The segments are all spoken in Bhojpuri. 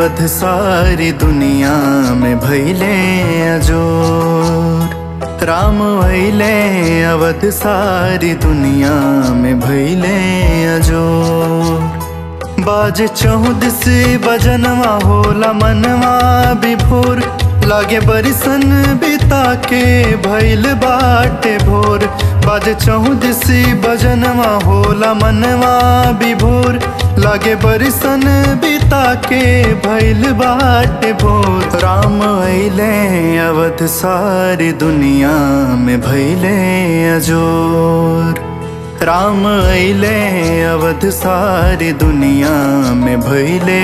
अवध सारी दुनिया में भैले अजोर राम अइले अवध सारी दुनिया में भैले अजोर बाज चौदिस बजनवा होला मनवा विभोर लागे बरिसन बिता के भैल बाटे भोर बाज चौदिस बजनवा होला मनवा विभोर लागे बरिसन बिता के भैल बाटे भोर राम अइले अवध सारी दुनिया में भैले अजोर राम अइले अवध सारी दुनिया में भैले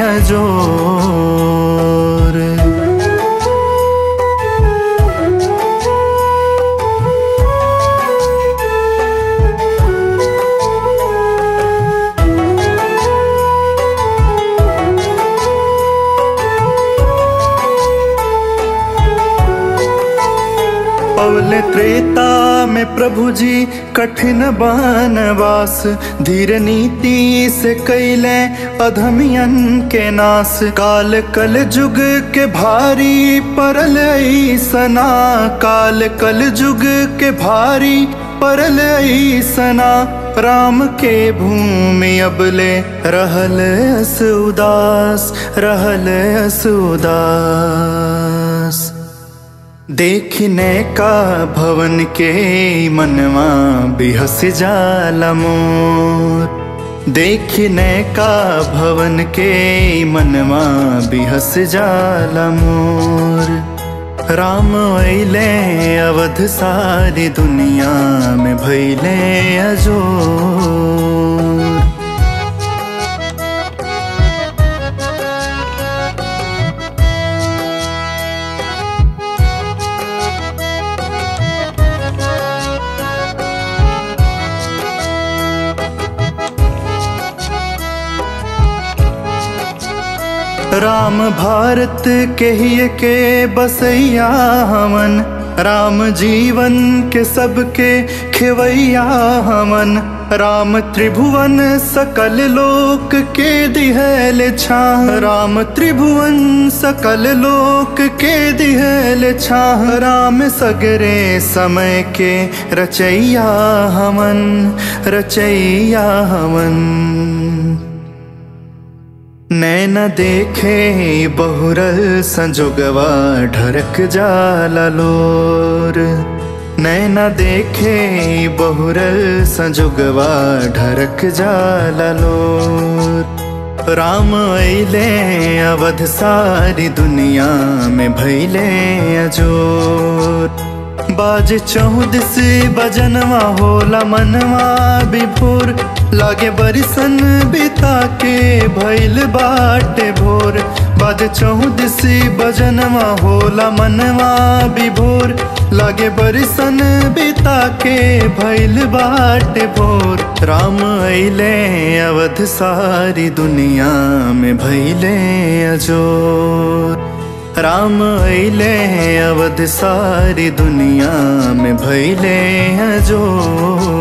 अजोर पवले त्रेता में प्रभु जी कठिन बनवास धीर नीति से कैले अधमियन के नास काल कल जुग के भारी परल सना काल कल जुग के भारी परल सना राम के भूमि अबले रहल अस उदास रहल अस उदास देखने का भवन के मनवा बिहस जाला मोर देखने का भवन के मनवा बिहस जाला मोर राम अइले अवध सारी दुनिया में भैले अजोर राम भारत के ही के बसैया हमन राम जीवन के सबके खेवैया हमन राम त्रिभुवन सकल लोक के दिहल छाह राम त्रिभुवन सकल लोक के दिहल छाह राम सगरे समय के रचैया हमन रचैया हमन नैन देखे बहुरल संजोगवा ढरक जाला लोर नैन देखे बहुरल संजोगवा ढरक जाला लोर राम अइले अवध सारी दुनिया में भैले अजोर बाज चौदिस बजनवा होला मनवा विभोर लागे बरिसन बिता के भैल बाटे भोर बाज चौदिस बजनवा होला मनवा विभोर लागे बरिसन बिता के भैल बाटे भोर राम अइले अवध सारी दुनिया में भैले अजोर राम अइले अवध सारी दुनिया में भैले अजोर